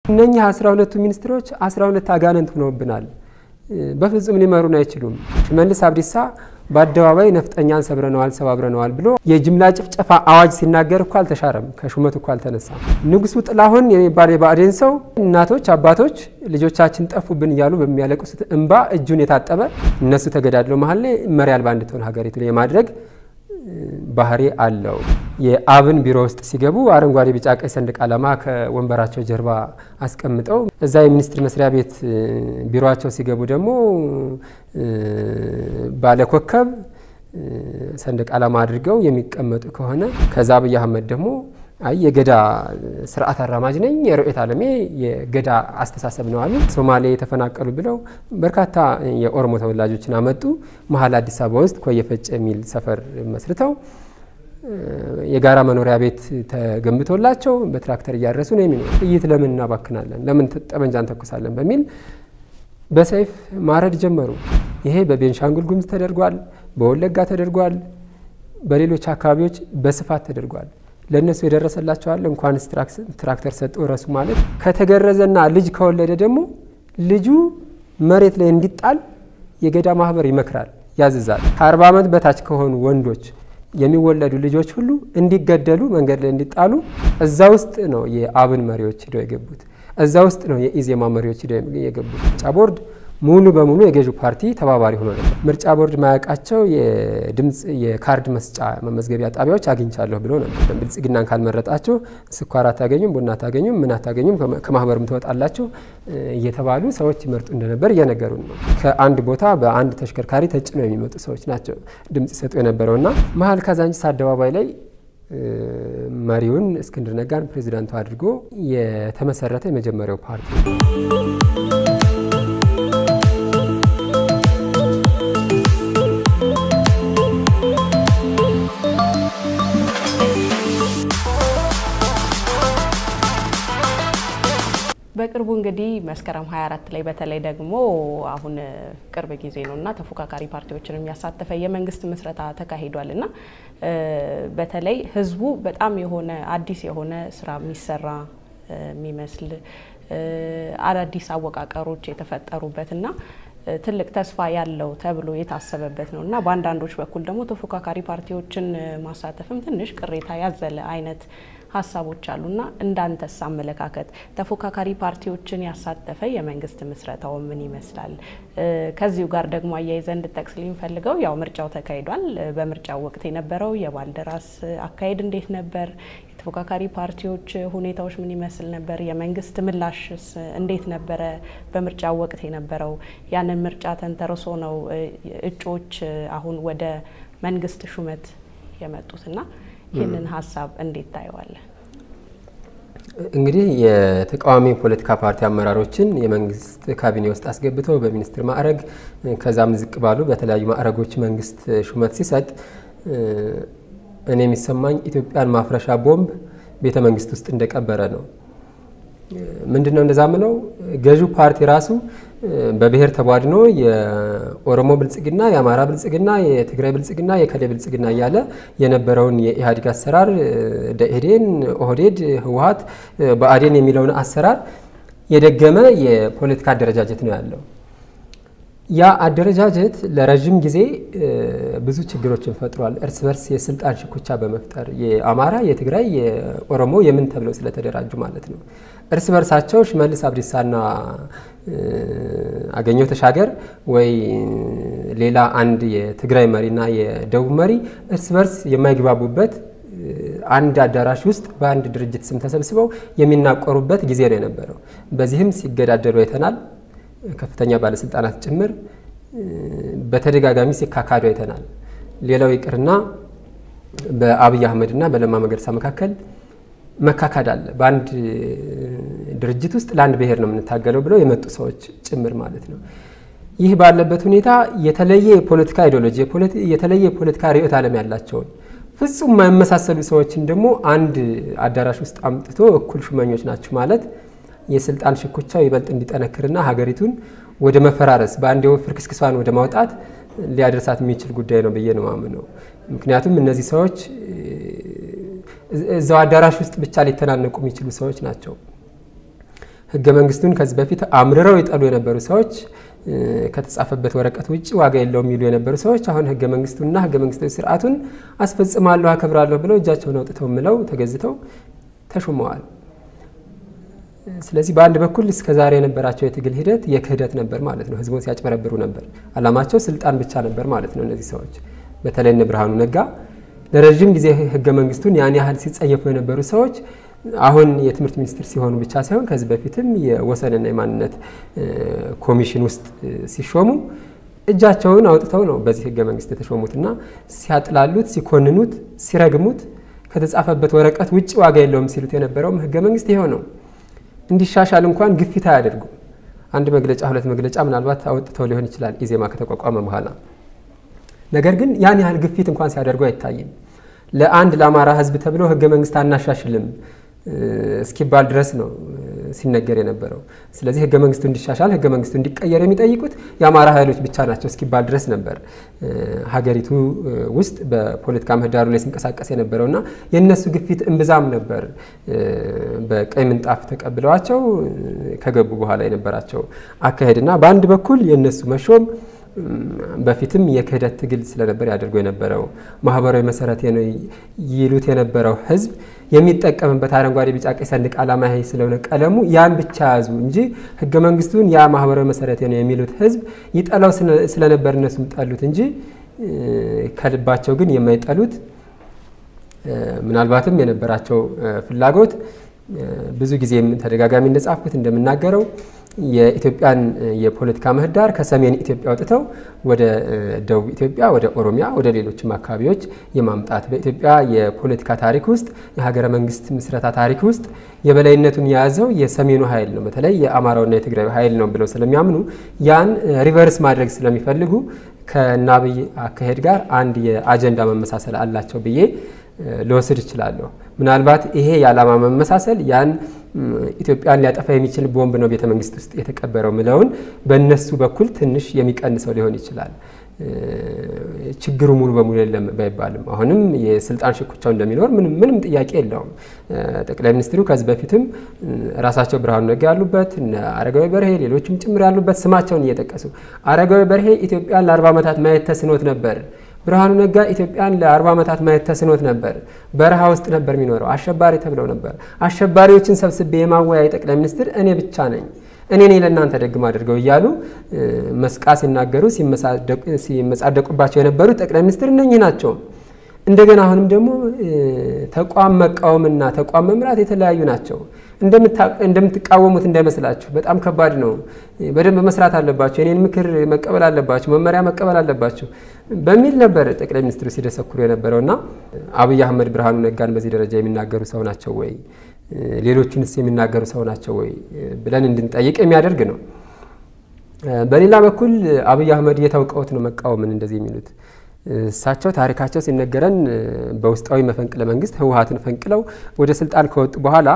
እነኚህ አስራ ሁለቱ ሚኒስትሮች አስራ ሁለት አጋንንት ሆነውብናል። በፍጹም ሊመሩን አይችሉም። ሽመልስ አብዲሳ በአደባባይ ነፍጠኛን ሰብረነዋል፣ ሰባብረነዋል ብሎ የጅምላ ጭፍጨፋ አዋጅ ሲናገር እኮ አልተሻረም፣ ከሹመቱ እኮ አልተነሳም። ንጉሱ ጥላሁን የሚባል የብአዴን ሰው እናቶች፣ አባቶች ልጆቻችን ጠፉብን እያሉ በሚያለቅሱት እንባ እጁን የታጠበ እነሱ ተገዳድለው መሀል ላይ መሪ አልባ እንድትሆን ሀገሪቱ የማድረግ ባህሪ አለው። የአብን ቢሮ ውስጥ ሲገቡ አረንጓዴ፣ ቢጫ፣ ቀይ ሰንደቅ ዓላማ ከወንበራቸው ጀርባ አስቀምጠው እዛ የሚኒስትር መስሪያ ቤት ቢሮቸው ሲገቡ ደግሞ ባለኮከብ ሰንደቅ ዓላማ አድርገው የሚቀመጡ ከሆነ ከዛ አብይ አህመድ ደግሞ አይ የገዳ ስርዓት አራማጅ ነኝ፣ የርዕዮተ ዓለሜ የገዳ አስተሳሰብ ነው አሉ። ሶማሌ የተፈናቀሉ ብለው በርካታ የኦሮሞ ተወላጆችን አመጡ። መሀል አዲስ አበባ ውስጥ ኮየ ፈጬ የሚል ሰፈር መስርተው የጋራ መኖሪያ ቤት ተገንብቶላቸው በትራክተር እያረሱ ነው የሚኖሩ። ጥይት ለምን እናባክናለን? ለምን ጠመንጃ እንተኩሳለን? በሚል በሰይፍ ማረድ ጀመሩ። ይሄ በቤንሻንጉል ጉሙዝ ተደርጓል፣ በወለጋ ተደርጓል፣ በሌሎች አካባቢዎች በስፋት ተደርጓል። ለእነሱ የደረሰላቸዋል እንኳንስ ትራክተር ሰጡ ረሱ ማለት ከተገረዘና ልጅ ከወለደ ደግሞ ልጁ መሬት ላይ እንዲጣል የገዳ ማህበር ይመክራል፣ ያዝዛል። ከአርባ ዓመት በታች ከሆኑ ወንዶች የሚወለዱ ልጆች ሁሉ እንዲገደሉ መንገድ ላይ እንዲጣሉ እዛ ውስጥ ነው የአብን መሪዎች ሂደው የገቡት። እዛ ውስጥ ነው የኢዜማ መሪዎች ሂደው የገቡት። ምርጫ ቦርድ ሙሉ በሙሉ የገዢው ፓርቲ ተባባሪ ሆኖ ነበር። ምርጫ ቦርድ ማያውቃቸው የድምፅ የካርድ መስጫ መመዝገቢያ ጣቢያዎች አግኝቻለሁ ብሎ ነበር። ብልጽግናን ካልመረጣችሁ ስኳር አታገኙም፣ ቡና አታገኙም፣ ምን አታገኙም፣ ከማህበርም ትወጣላችሁ እየተባሉ ሰዎች ይመርጡ እንደነበር እየነገሩን ነው። ከአንድ ቦታ በአንድ ተሽከርካሪ ተጭነው የሚመጡ ሰዎች ናቸው ድምፅ ይሰጡ የነበረውና መሀል ካዛንቺስ አደባባይ ላይ መሪውን እስክንድር ነጋን ፕሬዚዳንቱ አድርጎ የተመሰረተ የመጀመሪያው ፓርቲ በቅርቡ እንግዲህ መስከረም 24 ላይ በተለይ ደግሞ አሁን ቅርብ ጊዜ ነው እና ተፎካካሪ ፓርቲዎችን የሚያሳተፈ የመንግስት ምስረታ ተካሂዷል እና በተለይ ህዝቡ በጣም የሆነ አዲስ የሆነ ስራ የሚሰራ የሚመስል አዳዲስ አወቃቀሮች የተፈጠሩበት እና ትልቅ ተስፋ ያለው ተብሎ የታሰበበት ነው እና በአንዳንዶች በኩል ደግሞ ተፎካካሪ ፓርቲዎችን ማሳተፍም ትንሽ ቅሬታ ያዘለ አይነት ሀሳቦች አሉና እንዳንተስ አመለካከት ተፎካካሪ ፓርቲዎችን ያሳተፈ የመንግስት ምስረታው ምን ይመስላል? ከዚሁ ጋር ደግሞ አያይዘ እንድጠቅስልኝ ፈልገው ያው ምርጫው ተካሂዷል። በምርጫው ወቅት የነበረው የባልደራስ አካሄድ እንዴት ነበር? የተፎካካሪ ፓርቲዎች ሁኔታዎች ምን ይመስል ነበር? የመንግስት ምላሽስ እንዴት ነበረ? በምርጫው ወቅት የነበረው ያንን ምርጫ ተንተርሶ ነው እጩዎች አሁን ወደ መንግስት ሹመት የመጡትና ይህንን ሀሳብ እንዴት ታየዋለን? እንግዲህ የተቃዋሚ ፖለቲካ ፓርቲ አመራሮችን የመንግስት ካቢኔ ውስጥ አስገብተው በሚኒስትር ማዕረግ ከዛም ዝቅ ባሉ በተለያዩ ማዕረጎች መንግስት ሹመት ሲሰጥ እኔ የሚሰማኝ ኢትዮጵያን ማፍረሻ ቦምብ ቤተ መንግስት ውስጥ እንደቀበረ ነው። ምንድን ነው እንደዛ ምለው ገዢው ፓርቲ ራሱ በብሔር ተቧድኖ የኦሮሞ ብልጽግና፣ የአማራ ብልጽግና፣ የትግራይ ብልጽግና፣ የከሌ ብልጽግና እያለ የነበረውን የኢህአዴግ አሰራር ደኢህዴን፣ ኦህዴድ፣ ህወሀት፣ ብአዴን የሚለውን አሰራር የደገመ የፖለቲካ አደረጃጀት ነው ያለው። ያ አደረጃጀት ለረዥም ጊዜ ብዙ ችግሮችን ፈጥሯል። እርስ በርስ የስልጣን ሽኩቻ በመፍጠር የአማራ፣ የትግራይ፣ የኦሮሞ የምን ተብለው ስለተደራጁ ማለት ነው። እርስ በርሳቸው ሽመልስ አብዲሳና አገኘሁ ተሻገር ወይ ሌላ አንድ የትግራይ መሪና የደቡብ መሪ እርስ በርስ የማይግባቡበት አንድ አዳራሽ ውስጥ በአንድ ድርጅት ስም ተሰብስበው የሚናቆሩበት ጊዜ ነው የነበረው። በዚህም ሲገዳደሉ አይተናል። ከፍተኛ ባለስልጣናት ጭምር በተደጋጋሚ ሲካካዱ አይተናል። ሌላው ይቅርና በአብይ አህመድና በለማ መገርሳ መካከል መካካድ አለ። በአንድ ድርጅት ውስጥ ለአንድ ብሔር ነው የምንታገለው ብለው የመጡ ሰዎች ጭምር ማለት ነው። ይህ ባለበት ሁኔታ የተለየ የፖለቲካ አይዲዮሎጂ፣ የተለየ የፖለቲካ ርዕዮተ ዓለም ያላቸውን ፍጹም የማይመሳሰሉ ሰዎችን ደግሞ አንድ አዳራሽ ውስጥ አምጥቶ እኩል ሹመኞች ናችሁ ማለት የስልጣን ሽኩቻው ይበልጥ እንዲጠነክርና ሀገሪቱን ወደ መፈራረስ በአንድ የወፍር ክስክሷን ወደ ማውጣት ሊያደርሳት የሚችል ጉዳይ ነው ብዬ ነው ማምነው። ምክንያቱም እነዚህ ሰዎች እዛው አዳራሽ ውስጥ ብቻ ሊተናነቁ የሚችሉ ሰዎች ናቸው። ህገ መንግስቱን ከዚህ በፊት አምርረው የጠሉ የነበሩ ሰዎች ከተጻፈበት ወረቀት ውጭ ዋጋ የለውም የሚሉ የነበሩ ሰዎች አሁን ህገ መንግስቱንና ህገ መንግስታዊ ስርዓቱን አስፈጽማለሁ፣ አከብራለሁ ብለው እጃቸውን አውጥተው ምለው ተገዝተው ተሾመዋል። ስለዚህ በአንድ በኩል እስከ ዛሬ የነበራቸው የትግል ሂደት የክህደት ነበር ማለት ነው። ህዝቡን ሲያጭበረብሩ ነበር። አላማቸው ስልጣን ብቻ ነበር ማለት ነው። እነዚህ ሰዎች በተለይ እነ ብርሃኑ ነጋ ለረዥም ጊዜ ህገ መንግስቱን ያን ያህል ሲጸየፉ የነበሩ ሰዎች አሁን የትምህርት ሚኒስትር ሲሆኑ ብቻ ሳይሆን ከዚህ በፊትም የወሰንና የማንነት ኮሚሽን ውስጥ ሲሾሙ እጃቸውን አውጥተው ነው በዚህ ህገ መንግስት የተሾሙትና ሲያጥላሉት፣ ሲኮንኑት፣ ሲረግሙት ከተጻፈበት ወረቀት ውጭ ዋጋ የለውም ሲሉት የነበረውም ህገ መንግስት ይኸው ነው። እንዲሻሻል እንኳን ግፊት አያደርጉም። አንድ መግለጫ ሁለት መግለጫ ምናልባት አውጥተው ሊሆን ይችላል ኢዜማ ከተቋቋመ በኋላ። ነገር ግን ያን ያህል ግፊት እንኳን ሲያደርጉ አይታይም። ለአንድ ለአማራ ህዝብ ተብሎ ህገ መንግስት አናሻሽልም እስኪባል ድረስ ነው ሲነገር የነበረው። ስለዚህ ህገ መንግስቱ እንዲሻሻል ህገ መንግስቱ እንዲቀየር የሚጠይቁት የአማራ ኃይሎች ብቻ ናቸው እስኪባል ድረስ ነበር ሀገሪቱ ውስጥ በፖለቲካ ምህዳሩ ላይ ሲንቀሳቀስ የነበረውና የእነሱ ግፊት እምብዛም ነበር። በቀይ ምንጣፍ ተቀብለዋቸው ከገቡ በኋላ የነበራቸው አካሄድና በአንድ በኩል የእነሱ መሾም በፊትም የክህደት ትግል ስለነበር ያደርጉ የነበረው ማህበራዊ መሰረት ነው ይሉት የነበረው ህዝብ የሚጠቀምበት አረንጓዴ፣ ቢጫ፣ ቀይ ሰንደቅ ዓላማ ይሄ ስለሆነ ቀለሙ ያን ብቻ ያዙ እንጂ ህገ መንግስቱን ያ ማህበራዊ መሰረት ነው የሚሉት ህዝብ ይጠላው ስለነበር እነሱም ጠሉት እንጂ ከልባቸው ግን የማይጠሉት ምናልባትም የነበራቸው ፍላጎት ብዙ ጊዜም ተደጋጋሚ እንደጻፍኩት እንደምናገረው የኢትዮጵያን የፖለቲካ ምህዳር ከሰሜን ኢትዮጵያ አውጥተው ወደ ደቡብ ኢትዮጵያ፣ ወደ ኦሮሚያ፣ ወደ ሌሎችም አካባቢዎች የማምጣት በኢትዮጵያ የፖለቲካ ታሪክ ውስጥ የሀገረ መንግስት ምስረታ ታሪክ ውስጥ የበላይነቱን የያዘው የሰሜኑ ኃይል ነው፣ በተለይ የአማራውና የትግራዩ ኃይል ነው ብለው ስለሚያምኑ ያን ሪቨርስ ማድረግ ስለሚፈልጉ ከአብይ አካሄድ ጋር አንድ የአጀንዳ መመሳሰል አላቸው ብዬ ልወስድ እችላለሁ። ምናልባት ይሄ የዓላማ መመሳሰል ያን ኢትዮጵያን ሊያጠፋ የሚችል ቦምብ ነው ቤተ መንግስት ውስጥ የተቀበረው ምለውን በእነሱ በኩል ትንሽ የሚቀንሰው ሊሆን ይችላል። ችግሩ ሙሉ በሙሉ የለም ባይባልም አሁንም የስልጣን ሽኩቻው እንደሚኖር ምንም ጥያቄ የለውም። ጠቅላይ ሚኒስትሩ ከዚህ በፊትም ራሳቸው ብርሃኑ ነጋ ያሉበት እነ አረጋዊ በርሄ ሌሎችም ጭምር ያሉበት ስማቸውን እየጠቀሱ አረጋዊ በርሄ ኢትዮጵያን ለአርባ ዓመታት ማየት ተስኖት ነበር። ብርሃኑ ነጋ ኢትዮጵያን ለአርባ ዓመታት ማየት ተስኖት ነበር። በረሃ ውስጥ ነበር የሚኖረው። አሸባሪ ተብለው ነበር። አሸባሪዎችን ሰብስቤ የማወያይ ጠቅላይ ሚኒስትር እኔ ብቻ ነኝ እኔ ነኝ ለእናንተ ደግም አድርገው እያሉ መስቃ ሲናገሩ ሲመጻደቁባቸው የነበሩት ጠቅላይ ሚኒስትር እነኚህ ናቸው። እንደገና አሁንም ደግሞ ተቋም መቃወምና ተቋም መምራት የተለያዩ ናቸው። እንደምትቃወሙት እንዳይመስላችሁ፣ በጣም ከባድ ነው። በደንብ መስራት አለባቸው፣ የኔን ምክር መቀበል አለባቸው፣ መመሪያ መቀበል አለባቸው በሚል ነበር ጠቅላይ ሚኒስትሩ ሲደሰኩሩ የነበረውና አብይ አህመድ ብርሃኑ ነጋን በዚህ ደረጃ የሚናገሩ ሰው ናቸው ወይ ሌሎቹንስ የሚናገሩ ሰው ናቸው ወይ ብለን እንድንጠይቅ የሚያደርግ ነው። በሌላ በኩል አብይ አህመድ እየታውቀውት ነው መቃወምን እንደዚህ የሚሉት እሳቸው ታሪካቸው ሲነገረን በውስጣዊ መፈንቅለ መንግስት ህወሀትን ፈንቅለው ወደ ስልጣን ከወጡ በኋላ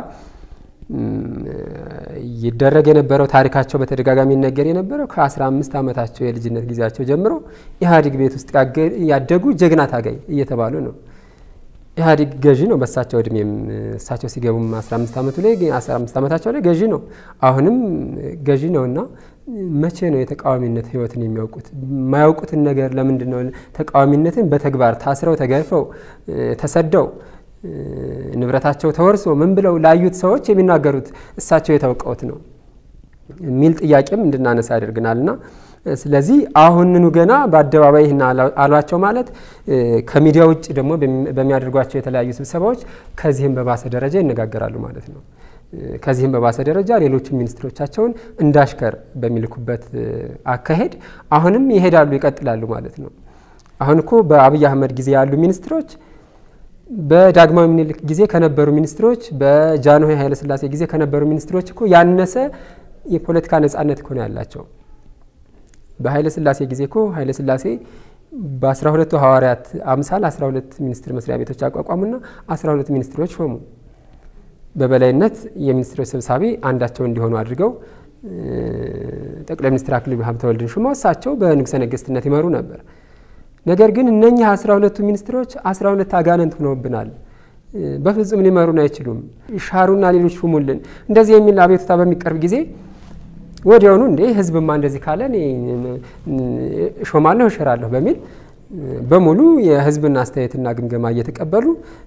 ይደረግ የነበረው ታሪካቸው በተደጋጋሚ ይነገር የነበረው ከ15 ዓመታቸው የልጅነት ጊዜያቸው ጀምሮ ኢህአዴግ ቤት ውስጥ ያደጉ ጀግና ታጋይ እየተባሉ ነው። ኢህአዴግ ገዢ ነው። በእሳቸው እድሜም እሳቸው ሲገቡም 15 ዓመቱ ላይ 15 ዓመታቸው ላይ ገዢ ነው። አሁንም ገዢ ነው እና መቼ ነው የተቃዋሚነት ህይወትን የሚያውቁት? የማያውቁትን ነገር ለምንድን ነው ተቃዋሚነትን በተግባር ታስረው ተገርፈው ተሰደው ንብረታቸው ተወርሶ ምን ብለው ላዩት ሰዎች የሚናገሩት እሳቸው የታውቀውት ነው የሚል ጥያቄም እንድናነሳ ያደርግናልና ስለዚህ አሁንኑ ገና በአደባባይ ይህን አሏቸው ማለት ከሚዲያ ውጭ ደግሞ በሚያደርጓቸው የተለያዩ ስብሰባዎች ከዚህም በባሰ ደረጃ ይነጋገራሉ ማለት ነው። ከዚህም በባሰ ደረጃ ሌሎችም ሚኒስትሮቻቸውን እንዳሽከር በሚልኩበት አካሄድ አሁንም ይሄዳሉ፣ ይቀጥላሉ ማለት ነው። አሁን እኮ በአብይ አህመድ ጊዜ ያሉ ሚኒስትሮች በዳግማዊ ምኒልክ ጊዜ ከነበሩ ሚኒስትሮች፣ በጃንሆይ ኃይለሥላሴ ጊዜ ከነበሩ ሚኒስትሮች እኮ ያነሰ የፖለቲካ ነጻነት እኮ ነው ያላቸው። በኃይለ ሥላሴ ጊዜ እኮ ኃይለ ሥላሴ በአስራ ሁለቱ ሐዋርያት አምሳል አስራ ሁለት ሚኒስትር መስሪያ ቤቶች አቋቋሙና አስራ ሁለት ሚኒስትሮች ሾሙ። በበላይነት የሚኒስትሮች ሰብሳቢ አንዳቸው እንዲሆኑ አድርገው ጠቅላይ ሚኒስትር አክሊሉ ሀብተወልድን ሹመው እሳቸው በንጉሠ ነገሥትነት ይመሩ ነበር። ነገር ግን እነኚህ አስራ ሁለቱ ሚኒስትሮች አስራ ሁለት አጋንንት ሆነውብናል። በፍጹም ሊመሩን አይችሉም፣ ሻሩና ሌሎች ሹሙልን፣ እንደዚህ የሚል አቤቱታ በሚቀርብ ጊዜ ወዲያውኑ እንዴ ህዝብማ እንደዚህ ካለ እኔ እሾማለሁ እሽራለሁ በሚል በሙሉ የህዝብን አስተያየትና ግምገማ እየተቀበሉ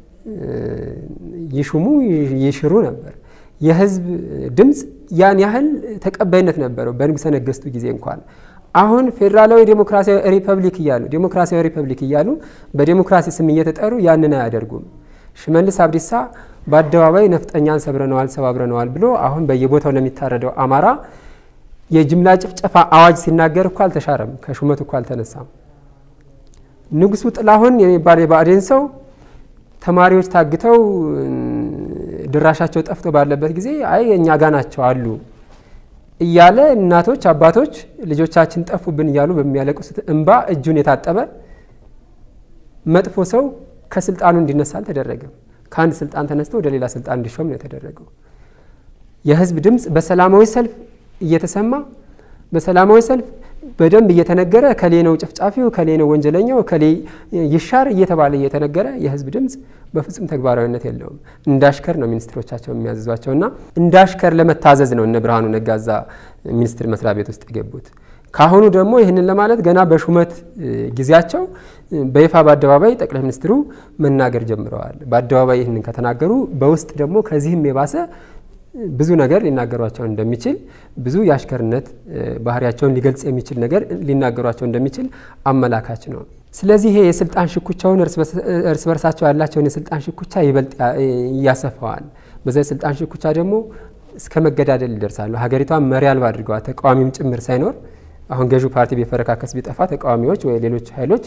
ይሹሙ ይሽሩ ነበር። የህዝብ ድምፅ ያን ያህል ተቀባይነት ነበረው በንጉሠ ነገሥቱ ጊዜ እንኳን። አሁን ፌዴራላዊ ዴሞክራሲያዊ ሪፐብሊክ እያሉ ዴሞክራሲያዊ ሪፐብሊክ እያሉ በዴሞክራሲ ስም እየተጠሩ ያንን አያደርጉም። ሽመልስ አብዲሳ በአደባባይ ነፍጠኛን ሰብረነዋል፣ ሰባብረነዋል ብሎ አሁን በየቦታው ለሚታረደው አማራ የጅምላ ጭፍጨፋ አዋጅ ሲናገር እኮ አልተሻረም፣ ከሹመት እኮ አልተነሳም። ንጉሱ ጥላሁን የሚባል የብአዴን ሰው ተማሪዎች ታግተው ድራሻቸው ጠፍቶ ባለበት ጊዜ አይ እኛ ጋ ናቸው አሉ እያለ እናቶች አባቶች ልጆቻችን ጠፉብን እያሉ በሚያለቅሱት እንባ እጁን የታጠበ መጥፎ ሰው ከስልጣኑ እንዲነሳ አልተደረገም። ከአንድ ስልጣን ተነስቶ ወደ ሌላ ስልጣን እንዲሾም ነው የተደረገው። የህዝብ ድምፅ በሰላማዊ ሰልፍ እየተሰማ በሰላማዊ ሰልፍ በደንብ እየተነገረ ከሌ ነው ጨፍጫፊው፣ ከሌ ነው ወንጀለኛው፣ ከሌ ይሻር እየተባለ እየተነገረ የህዝብ ድምፅ በፍጹም ተግባራዊነት የለውም። እንዳሽከር ነው ሚኒስትሮቻቸው የሚያዝዟቸው እና እንዳሽከር ለመታዘዝ ነው እነ ብርሃኑ ነጋዛ ሚኒስትር መስሪያ ቤት ውስጥ የገቡት። ካሁኑ ደግሞ ይህንን ለማለት ገና በሹመት ጊዜያቸው በይፋ በአደባባይ ጠቅላይ ሚኒስትሩ መናገር ጀምረዋል። በአደባባይ ይህንን ከተናገሩ በውስጥ ደግሞ ከዚህም የባሰ ብዙ ነገር ሊናገሯቸው እንደሚችል ብዙ የአሽከርነት ባህሪያቸውን ሊገልጽ የሚችል ነገር ሊናገሯቸው እንደሚችል አመላካች ነው። ስለዚህ ይሄ የስልጣን ሽኩቻውን እርስ በርሳቸው ያላቸውን የስልጣን ሽኩቻ ይበልጥ ያሰፋዋል። በዛ የስልጣን ሽኩቻ ደግሞ እስከ መገዳደል ይደርሳሉ። ሀገሪቷን መሪ አልባ አድርገዋል። ተቃዋሚም ጭምር ሳይኖር አሁን ገዢው ፓርቲ ቢፈረካከስ ቢጠፋ ተቃዋሚዎች ወይ ሌሎች ኃይሎች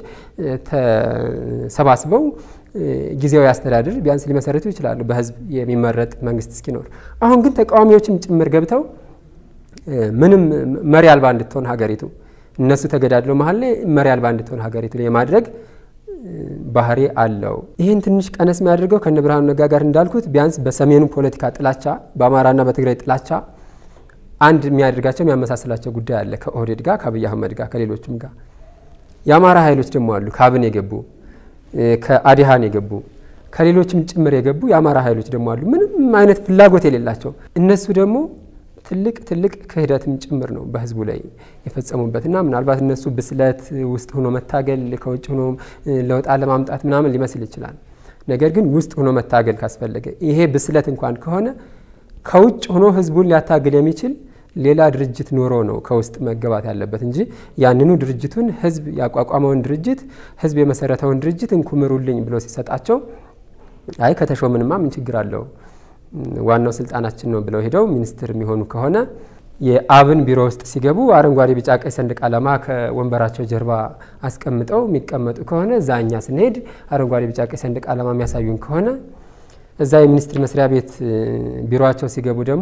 ተሰባስበው ጊዜያዊ አስተዳደር ቢያንስ ሊመሰረቱ ይችላሉ፣ በህዝብ የሚመረጥ መንግስት እስኪኖር። አሁን ግን ተቃዋሚዎችም ጭምር ገብተው ምንም መሪ አልባ እንድትሆን ሀገሪቱ እነሱ ተገዳድለው መሀል ላይ መሪ አልባ እንድትሆን ሀገሪቱ የማድረግ ባህሪ አለው። ይህን ትንሽ ቀነስ የሚያደርገው ከነ ብርሃኑ ነጋ ጋር እንዳልኩት ቢያንስ በሰሜኑ ፖለቲካ ጥላቻ፣ በአማራና በትግራይ ጥላቻ አንድ የሚያደርጋቸው የሚያመሳስላቸው ጉዳይ አለ ከኦህዴድ ጋር ከአብይ አህመድ ጋር ከሌሎችም ጋር። የአማራ ኃይሎች ደግሞ አሉ ከአብን የገቡ ከአዲሃን የገቡ ከሌሎችም ጭምር የገቡ የአማራ ኃይሎች ደግሞ አሉ ምንም አይነት ፍላጎት የሌላቸው እነሱ ደግሞ ትልቅ ትልቅ ክህደትም ጭምር ነው በህዝቡ ላይ የፈጸሙበትና ምናልባት እነሱ ብስለት ውስጥ ሆኖ መታገል ከውጭ ሆኖ ለውጥ ለማምጣት ምናምን ሊመስል ይችላል። ነገር ግን ውስጥ ሆኖ መታገል ካስፈለገ ይሄ ብስለት እንኳን ከሆነ ከውጭ ሆኖ ህዝቡን ሊያታግል የሚችል ሌላ ድርጅት ኖሮ ነው ከውስጥ መገባት ያለበት እንጂ ያንኑ ድርጅቱን ህዝብ ያቋቋመውን ድርጅት ህዝብ የመሰረተውን ድርጅት እንኩምሩልኝ ብሎ ሲሰጣቸው አይ ከተሾምንማ ምን ችግር አለው ዋናው ስልጣናችን ነው ብለው ሄደው ሚኒስትር የሚሆኑ ከሆነ የአብን ቢሮ ውስጥ ሲገቡ አረንጓዴ፣ ቢጫ፣ ቀይ ሰንደቅ ዓላማ ከወንበራቸው ጀርባ አስቀምጠው የሚቀመጡ ከሆነ እዛ እኛ ስንሄድ አረንጓዴ፣ ቢጫ፣ ቀይ ሰንደቅ ዓላማ የሚያሳዩን ከሆነ እዛ የሚኒስትር መስሪያ ቤት ቢሮቸው ሲገቡ ደግሞ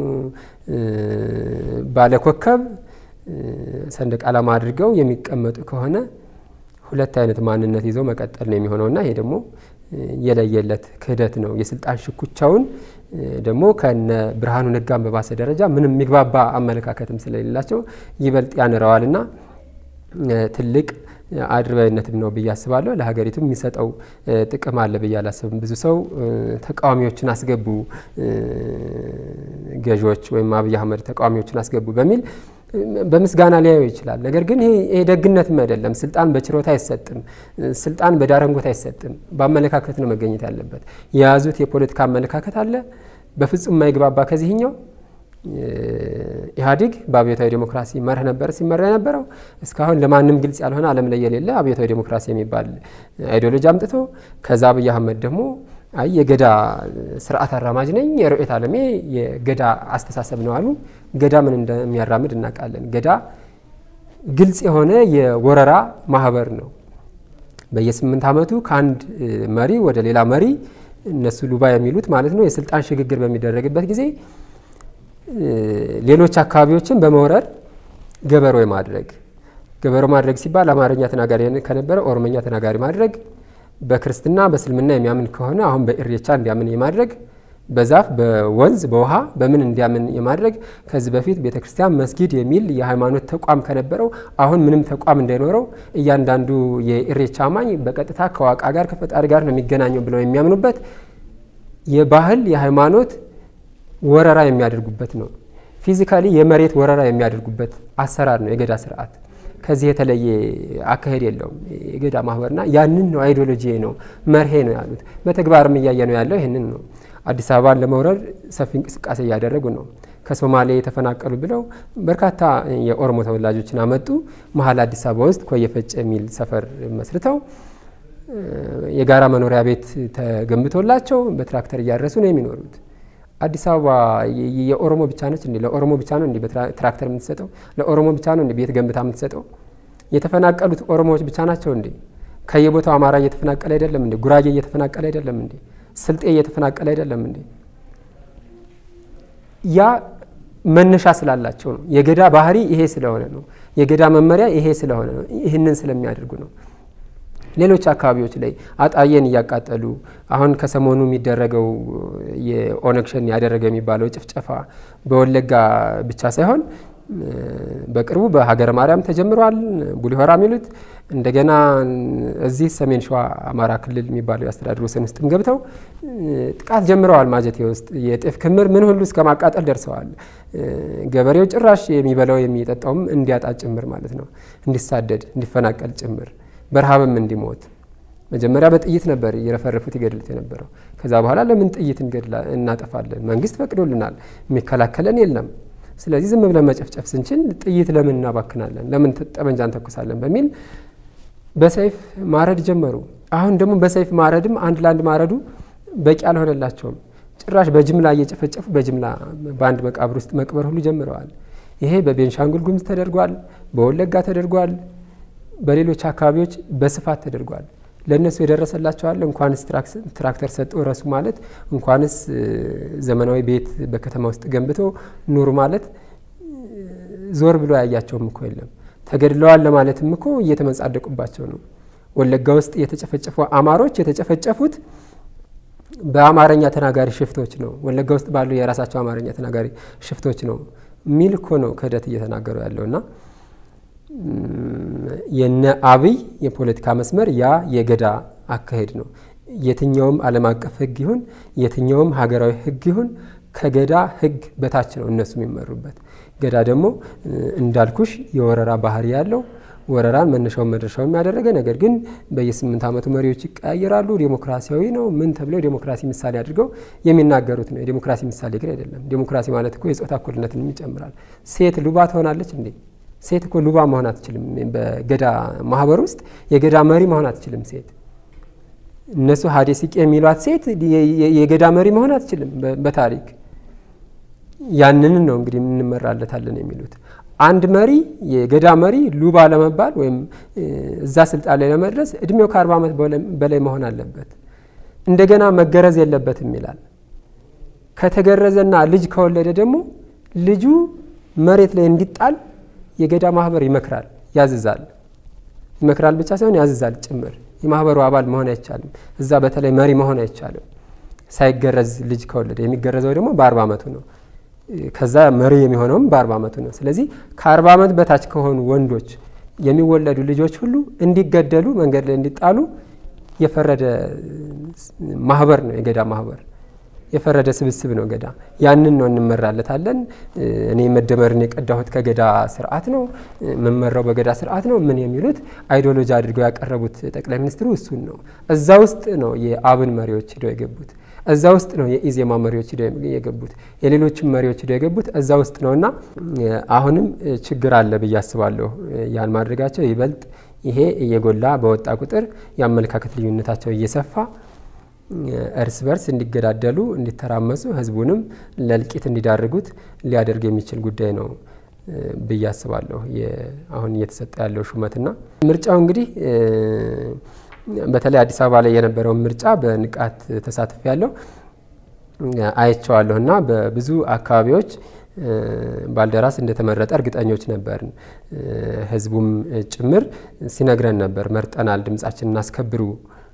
ባለኮከብ ሰንደቅ ዓላማ አድርገው የሚቀመጡ ከሆነ ሁለት አይነት ማንነት ይዘው መቀጠል ነው የሚሆነውና ይሄ ደግሞ የለየለት ክህደት ነው። የስልጣን ሽኩቻውን ደግሞ ከነ ብርሃኑ ነጋን በባሰ ደረጃ ምንም የሚግባባ አመለካከትም ስለሌላቸው ይበልጥ ያንረዋልና ትልቅ አድርባይነትም ነው ብዬ አስባለሁ። ለሀገሪቱ የሚሰጠው ጥቅም አለ ብዬ አላስብም። ብዙ ሰው ተቃዋሚዎችን አስገቡ ገዢዎች ወይም አብይ አህመድ ተቃዋሚዎችን አስገቡ በሚል በምስጋና ሊያየው ይችላል። ነገር ግን ይሄ ደግነትም አይደለም። ስልጣን በችሮታ አይሰጥም። ስልጣን በዳረንጎት አይሰጥም። በአመለካከት ነው መገኘት ያለበት። የያዙት የፖለቲካ አመለካከት አለ በፍጹም የማይግባባ ከዚህኛው ኢህአዴግ በአብዮታዊ ዴሞክራሲ መርህ ነበር ሲመራ የነበረው። እስካሁን ለማንም ግልጽ ያልሆነ ዓለም ላይ የሌለ አብዮታዊ ዴሞክራሲ የሚባል አይዲዮሎጂ አምጥቶ ከዛ አብይ አህመድ ደግሞ አይ የገዳ ስርዓት አራማጅ ነኝ፣ የርዕዮተ ዓለሜ የገዳ አስተሳሰብ ነው አሉ። ገዳ ምን እንደሚያራምድ እናውቃለን። ገዳ ግልጽ የሆነ የወረራ ማህበር ነው። በየስምንት ዓመቱ ከአንድ መሪ ወደ ሌላ መሪ እነሱ ሉባ የሚሉት ማለት ነው የስልጣን ሽግግር በሚደረግበት ጊዜ ሌሎች አካባቢዎችን በመውረር ገበሮ ማድረግ ገበሮ ማድረግ ሲባል አማርኛ ተናጋሪ ከነበረ ኦሮመኛ ተናጋሪ ማድረግ በክርስትና በእስልምና የሚያምን ከሆነ አሁን በኢሬቻ እንዲያምን የማድረግ በዛፍ በወንዝ በውሃ በምን እንዲያምን የማድረግ ከዚህ በፊት ቤተ ክርስቲያን መስጊድ የሚል የሃይማኖት ተቋም ከነበረው አሁን ምንም ተቋም እንዳይኖረው እያንዳንዱ የኢሬቻ አማኝ በቀጥታ ከዋቃ ጋር ከፈጣሪ ጋር ነው የሚገናኘው ብለው የሚያምኑበት የባህል የሃይማኖት ወረራ የሚያደርጉበት ነው። ፊዚካሊ የመሬት ወረራ የሚያደርጉበት አሰራር ነው የገዳ ስርዓት። ከዚህ የተለየ አካሄድ የለውም የገዳ ማህበርና ያንን ነው አይዲዮሎጂ ነው መርሄ ነው ያሉት። በተግባርም እያየ ነው ያለው ይህንን ነው። አዲስ አበባን ለመውረር ሰፊ እንቅስቃሴ እያደረጉ ነው። ከሶማሌ የተፈናቀሉ ብለው በርካታ የኦሮሞ ተወላጆችን አመጡ። መሀል አዲስ አበባ ውስጥ ኮየ ፈጬ የሚል ሰፈር መስርተው የጋራ መኖሪያ ቤት ተገንብቶላቸው በትራክተር እያረሱ ነው የሚኖሩት። አዲስ አበባ የኦሮሞ ብቻ ነች እንዴ? ለኦሮሞ ብቻ ነው እንዴ በትራክተር የምትሰጠው? ለኦሮሞ ብቻ ነው እንዴ ቤት ገንብታ የምትሰጠው? የተፈናቀሉት ኦሮሞዎች ብቻ ናቸው እንዴ? ከየቦታው አማራ እየተፈናቀለ አይደለም እንዴ? ጉራጌ እየተፈናቀለ አይደለም እንዴ? ስልጤ እየተፈናቀለ አይደለም እንዴ? ያ መነሻ ስላላቸው ነው። የገዳ ባህሪ ይሄ ስለሆነ ነው። የገዳ መመሪያ ይሄ ስለሆነ ነው። ይህንን ስለሚያደርጉ ነው። ሌሎች አካባቢዎች ላይ አጣዬን እያቃጠሉ አሁን ከሰሞኑ የሚደረገው የኦነግ ሸኔ ያደረገ የሚባለው ጭፍጨፋ በወለጋ ብቻ ሳይሆን በቅርቡ በሀገረ ማርያም ተጀምሯል። ቡሊሆራ የሚሉት እንደገና እዚህ ሰሜን ሸዋ አማራ ክልል የሚባለው የአስተዳደር ወሰን ውስጥም ገብተው ጥቃት ጀምረዋል። ማጀቴ ውስጥ የጤፍ ክምር ምን ሁሉ እስከ ማቃጠል ደርሰዋል። ገበሬው ጭራሽ የሚበላው የሚጠጣውም እንዲያጣ ጭምር ማለት ነው፣ እንዲሳደድ እንዲፈናቀል ጭምር በረሃብም እንዲሞት መጀመሪያ በጥይት ነበር እየረፈረፉት ይገድሉት የነበረው። ከዛ በኋላ ለምን ጥይት እናጠፋለን? መንግስት ፈቅዶልናል፣ የሚከላከለን የለም። ስለዚህ ዝም ብለን መጨፍጨፍ ስንችል ጥይት ለምን እናባክናለን? ለምን ጠመንጃ እንተኩሳለን? በሚል በሰይፍ ማረድ ጀመሩ። አሁን ደግሞ በሰይፍ ማረድም አንድ ለአንድ ማረዱ በቂ አልሆነላቸውም። ጭራሽ በጅምላ እየጨፈጨፉ በጅምላ በአንድ መቃብር ውስጥ መቅበር ሁሉ ጀምረዋል። ይሄ በቤንሻንጉል ጉሙዝ ተደርጓል፣ በወለጋ ተደርጓል፣ በሌሎች አካባቢዎች በስፋት ተደርጓል። ለእነሱ የደረሰላቸዋል። እንኳንስ ትራክተር ሰጠው ረሱ ማለት እንኳንስ ዘመናዊ ቤት በከተማ ውስጥ ገንብቶ ኑሩ ማለት ዞር ብሎ ያያቸውም እኮ የለም። ተገድለዋል ለማለትም እኮ እየተመጻደቁባቸው ነው። ወለጋ ውስጥ የተጨፈጨፉ አማሮች የተጨፈጨፉት በአማርኛ ተናጋሪ ሽፍቶች ነው። ወለጋ ውስጥ ባሉ የራሳቸው አማርኛ ተናጋሪ ሽፍቶች ነው የሚል እኮ ነው ክህደት እየተናገሩ ያለውና የነ አብይ የፖለቲካ መስመር ያ የገዳ አካሄድ ነው። የትኛውም ዓለም አቀፍ ሕግ ይሁን የትኛውም ሀገራዊ ሕግ ይሁን ከገዳ ሕግ በታች ነው እነሱ የሚመሩበት። ገዳ ደግሞ እንዳልኩሽ የወረራ ባህሪ ያለው ወረራን መነሻውን መድረሻውን ያደረገ ነገር ግን በየስምንት ዓመቱ መሪዎች ይቀያየራሉ። ዴሞክራሲያዊ ነው ምን ተብለው ዴሞክራሲ ምሳሌ አድርገው የሚናገሩት ነው። የዴሞክራሲ ምሳሌ ግን አይደለም። ዴሞክራሲ ማለት እኮ የጾታ እኩልነትን ይጨምራል። ሴት ሉባ ትሆናለች እንዴ? ሴት እኮ ሉባ መሆን አትችልም። በገዳ ማህበር ውስጥ የገዳ መሪ መሆን አትችልም ሴት። እነሱ ሀዴ ሲቄ የሚሏት ሴት የገዳ መሪ መሆን አትችልም። በታሪክ ያንን ነው እንግዲህ እንመራለታለን የሚሉት። አንድ መሪ የገዳ መሪ ሉባ ለመባል ወይም እዛ ስልጣን ላይ ለመድረስ እድሜው ከአርባ ዓመት በላይ መሆን አለበት። እንደገና መገረዝ የለበትም ይላል። ከተገረዘና ልጅ ከወለደ ደግሞ ልጁ መሬት ላይ እንዲጣል የገዳ ማህበር ይመክራል፣ ያዝዛል። ይመክራል ብቻ ሳይሆን ያዝዛል ጭምር። የማህበሩ አባል መሆን አይቻልም። እዛ በተለይ መሪ መሆን አይቻልም ሳይገረዝ ልጅ ከወለደ። የሚገረዘው ደግሞ በአርባ ዓመቱ ነው። ከዛ መሪ የሚሆነውም በአርባ ዓመቱ ነው። ስለዚህ ከአርባ ዓመት በታች ከሆኑ ወንዶች የሚወለዱ ልጆች ሁሉ እንዲገደሉ፣ መንገድ ላይ እንዲጣሉ የፈረደ ማህበር ነው የገዳ ማህበር። የፈረደ ስብስብ ነው ገዳ። ያንን ነው እንመራለታለን። እኔ መደመርን የቀዳሁት ከገዳ ስርዓት ነው፣ መመራው በገዳ ስርዓት ነው ምን የሚሉት አይዲዮሎጂ አድርገው ያቀረቡት ጠቅላይ ሚኒስትሩ እሱን ነው። እዛ ውስጥ ነው የአብን መሪዎች ሂደው የገቡት። እዛ ውስጥ ነው የኢዜማ መሪዎች ሂደው የገቡት። የሌሎችም መሪዎች ሂደው የገቡት እዛ ውስጥ ነው እና አሁንም ችግር አለ ብዬ አስባለሁ። ያን ማድረጋቸው ይበልጥ ይሄ እየጎላ በወጣ ቁጥር የአመለካከት ልዩነታቸው እየሰፋ እርስ በርስ እንዲገዳደሉ እንዲተራመሱ ህዝቡንም ለእልቂት እንዲዳርጉት ሊያደርግ የሚችል ጉዳይ ነው ብዬ አስባለሁ። አሁን እየተሰጠ ያለው ሹመትና ምርጫው እንግዲህ በተለይ አዲስ አበባ ላይ የነበረውን ምርጫ በንቃት ተሳትፍ ያለው አይቼዋለሁ እና በብዙ አካባቢዎች ባልደራስ እንደተመረጠ እርግጠኞች ነበርን። ህዝቡም ጭምር ሲነግረን ነበር መርጠናል፣ ድምጻችን እናስከብሩ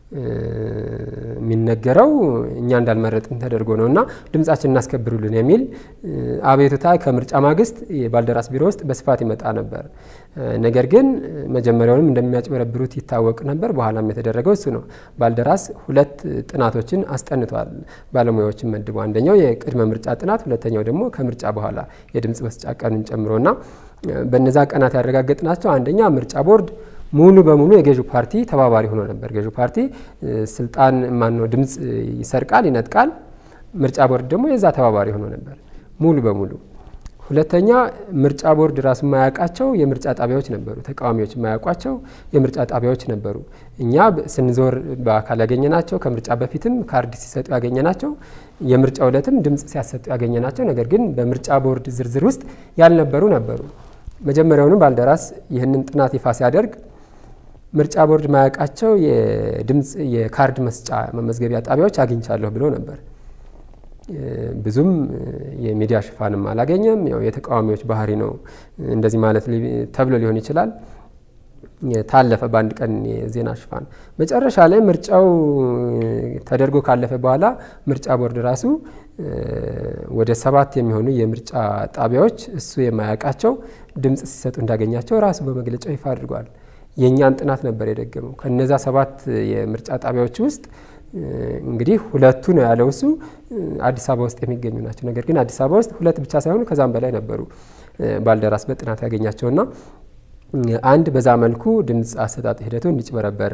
የሚነገረው እኛ እንዳልመረጥን ተደርጎ ነው እና ድምጻችን እናስከብሩልን የሚል አቤቱታ ከምርጫ ማግስት የባልደራስ ቢሮ ውስጥ በስፋት ይመጣ ነበር። ነገር ግን መጀመሪያውንም እንደሚያጭበረብሩት ይታወቅ ነበር። በኋላም የተደረገው እሱ ነው። ባልደራስ ሁለት ጥናቶችን አስጠንቷል። ባለሙያዎችን መድቦ አንደኛው የቅድመ ምርጫ ጥናት፣ ሁለተኛው ደግሞ ከምርጫ በኋላ የድምጽ መስጫ ቀኑን ጨምሮና በነዛ ቀናት ያረጋገጥናቸው አንደኛ ምርጫ ቦርድ ሙሉ በሙሉ የገዢው ፓርቲ ተባባሪ ሆኖ ነበር። ገዢው ፓርቲ ስልጣን ማነው ድምፅ ይሰርቃል፣ ይነጥቃል። ምርጫ ቦርድ ደግሞ የዛ ተባባሪ ሆኖ ነበር ሙሉ በሙሉ። ሁለተኛ ምርጫ ቦርድ ራሱ የማያውቃቸው የምርጫ ጣቢያዎች ነበሩ። ተቃዋሚዎች የማያውቋቸው የምርጫ ጣቢያዎች ነበሩ። እኛ ስንዞር በአካል ያገኘናቸው፣ ከምርጫ በፊትም ካርድ ሲሰጡ ያገኘናቸው፣ የምርጫ ዕለትም ድምፅ ሲያሰጡ ያገኘናቸው፣ ነገር ግን በምርጫ ቦርድ ዝርዝር ውስጥ ያልነበሩ ነበሩ። መጀመሪያውንም ባልደራስ ይህንን ጥናት ይፋ ሲያደርግ ምርጫ ቦርድ ማያውቃቸው የድምፅ የካርድ መስጫ መመዝገቢያ ጣቢያዎች አግኝቻለሁ ብሎ ነበር። ብዙም የሚዲያ ሽፋንም አላገኘም። ያው የተቃዋሚዎች ባህሪ ነው እንደዚህ ማለት ተብሎ ሊሆን ይችላል። ታለፈ በአንድ ቀን የዜና ሽፋን። መጨረሻ ላይ ምርጫው ተደርጎ ካለፈ በኋላ ምርጫ ቦርድ ራሱ ወደ ሰባት የሚሆኑ የምርጫ ጣቢያዎች እሱ የማያውቃቸው ድምፅ ሲሰጡ እንዳገኛቸው ራሱ በመግለጫው ይፋ አድርጓል። የእኛን ጥናት ነበር የደገመው። ከነዛ ሰባት የምርጫ ጣቢያዎች ውስጥ እንግዲህ ሁለቱ ነው ያለው እሱ አዲስ አበባ ውስጥ የሚገኙ ናቸው። ነገር ግን አዲስ አበባ ውስጥ ሁለት ብቻ ሳይሆኑ ከዛም በላይ ነበሩ ባልደራስ በጥናት ያገኛቸውና አንድ በዛ መልኩ ድምፅ አሰጣጥ ሂደቱ እንዲጭበረበር